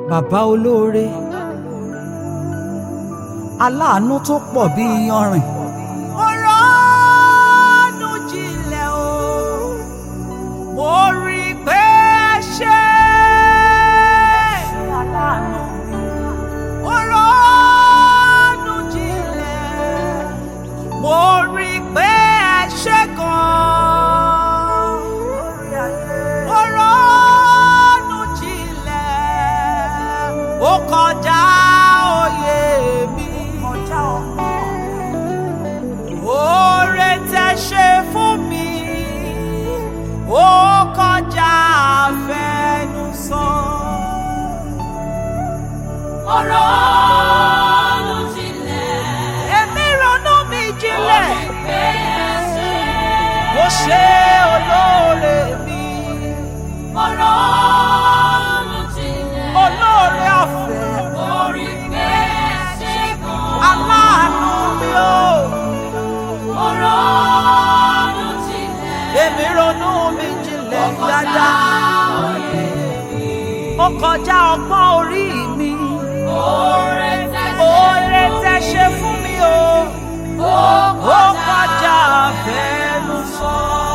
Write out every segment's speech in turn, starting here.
bàbá olóore aláàánú tó pọ̀ bí iyanrìn. mo ronú jinlẹ̀ o mo rí i pé ẹ ṣe aláàánú mi. mo ronú jinlẹ̀ mo rí i pé ẹ ṣe gan-an. mo ronú jinlẹ̀ ó kọjá òye mi. kọjá ọgbọ́n. Oore tẹ́ ṣe fún mi, ó kọjá àfẹnusọ. Mo ronú jinlẹ̀, Èmi ronú mi jinlẹ̀, pé ẹ ṣe. ó ṣe olóore mi, Mo ronú jinlẹ̀, olóore ọ̀fẹ́, mo rí pé ẹ ṣe gan. aláàánú mi o. Mo ronú jinlẹ̀, Èmi ronú mi jinlẹ̀ ó kọjá dáadáa, òye mi. ó kọjá ọgbọ́n orí mi. Oore tẹ́ ṣe Oore fún tẹ́ mi, ṣe fún mi o. ó ó kọjá àfẹnusọ.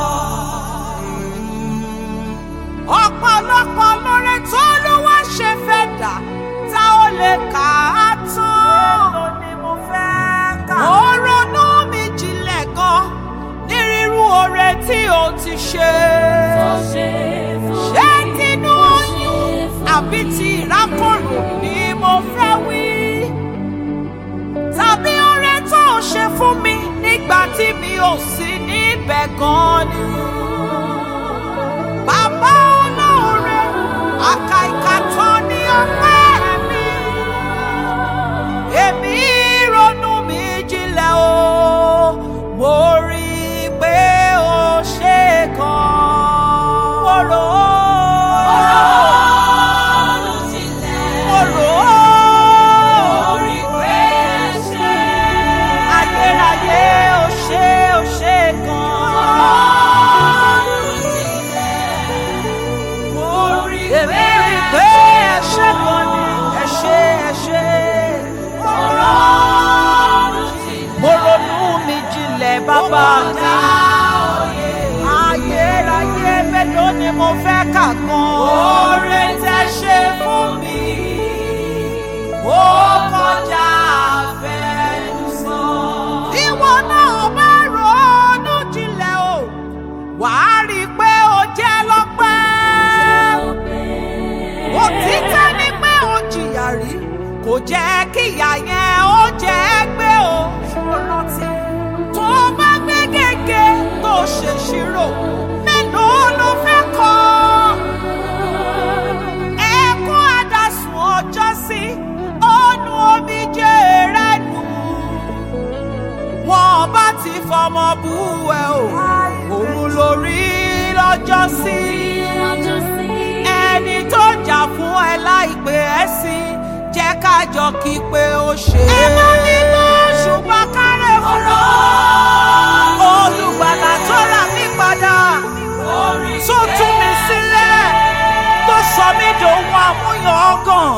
ọ̀pọ̀lọpọ̀ lóore tó ló wá ṣe fẹ́ dà tá ó lè kà á tán. èèlò ni mo fẹ́ kà. ó ronú mi jinlẹ̀ gan ní rírú oore tí o ti ṣe. tó ṣe fún mi. ṣé tinú oyún àbí ti ìrákòrò ni mo fẹ́ wí tàbí oore tó o ṣe fún mi nígbà tí mi ò sí níbẹ̀ gan ni. Bàbá olóore, àkàìkà tán ní ọpẹ́ mi. Èmi ronú mi jinlẹ̀ o, mo rí i pé o ṣe kan. Mo rò ó, Ronú jinlẹ̀, mo rò ó. mo rí pé ẹ ṣe. ayérayé ó ṣe ó ṣe gan-an. èmi rí i pé ẹ ṣe gan ni ẹ ṣe ẹ ṣe. mo ronú mi jinlẹ̀ bàbá mi. ayérayé mélòó ni mo fẹ́ kà gan. oore tẹ́ ṣe fún mi. ó kọjá àfẹnusọ. ìwọ náà bá ronú jinlẹ̀ o wàá rí i pé o jẹ́ lọ́pẹ́. òtítọ́ ni pé o jìyà rí kò jẹ́ kíyà yẹn ó jẹ́ gbé o. tó o bá gbé gègé tó o ṣèṣirò mélòó ló fẹ́ kọ́ ẹkún àdásùn ọjọ́ sí ọ̀nù omijé rẹ̀ nù. wọn bá ti fọmọ bú ẹ o òun lórí lọ́jọ́ sí. ẹni tó jà fún ẹ láìpẹ́ ẹ sí jẹ́ ká jọ kí pé ó ṣe. ẹ má ní bó ṣùgbọ́n kárẹ̀ fún ọ. olùgbàlà tó rà mí padà tó tú mi sílẹ̀ tó sọ mí dòun àmúyàn ọgàn.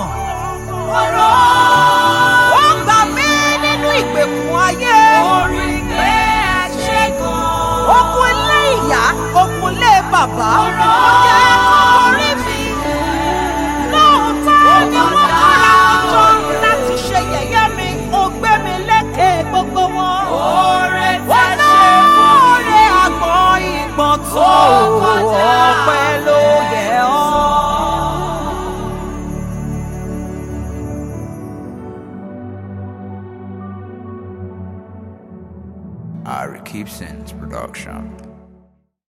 ó gbà mí nínú ìgbèkùn ayé. orí pé ẹ ṣe gan. okun ilé ìyá okun ilé bàbá. ó jẹ́ orí mi. lóòótọ́ ni wọ́n kọ́ra ọjọ́ láti ṣe yẹ̀yẹ́ mi. ó gbé mi lékè gbogbo wọn. oore tẹ́ ṣe fún mi. oore àgbọn ìgbọ̀n tó ọpẹ́ ló yẹ ọ́. Ari Keepson's production.